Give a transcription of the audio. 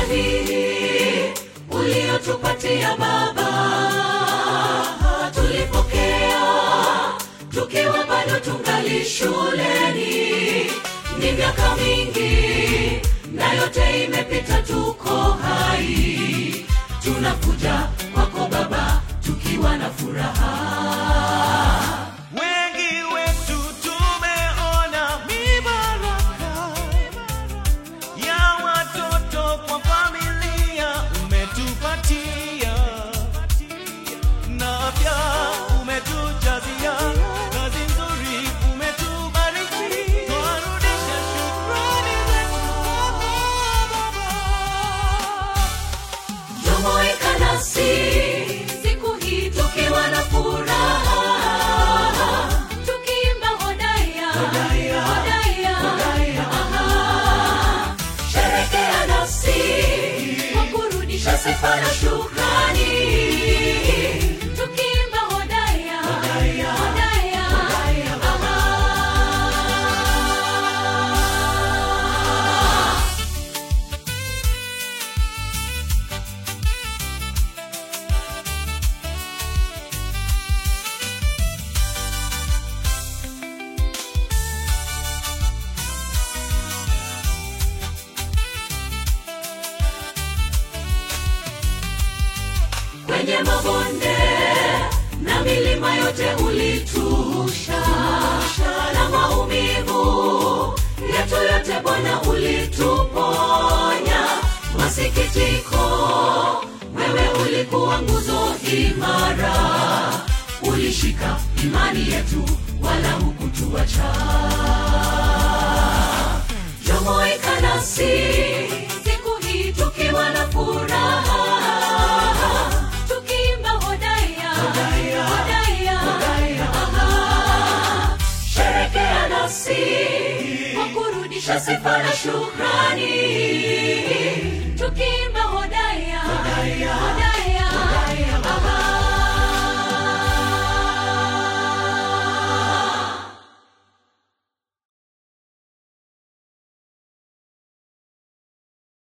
zawadi uliotupatia Baba, tulipokea tukiwa bado tungali shuleni. Ni miaka mingi na yote imepita, tuko hai, tunakuja kwako Baba tukiwa na furaha. Wengi wetu tumeona mibaraka ya watoto kwa familia umetupatia, na afya umetujazia, kazi nzuri umetubariki, twarudisha shukrani zetu kwako Baba. Jumuika nasi siku hii tukiwa na furaha, tukiimba hodaya, hodaya, aha. Sherekea nasi kwa kurudisha sifa na shukrani, tukiimba hodaya, hodaya, aha. kwenye mabonde na milima yote ulitushusha, na maumivu yetu yote Bwana ulituponya. Masikitiko, wewe ulikuwa nguzo imara, ulishika imani yetu, wala hukutuacha. Jumuika nasi siku hii tukiwa na furaha, tukiimba hodaya, hodaya, aha. Sherekea nasi kwa kurudisha sifa na shukrani, tukiimba hodaya, hodaya,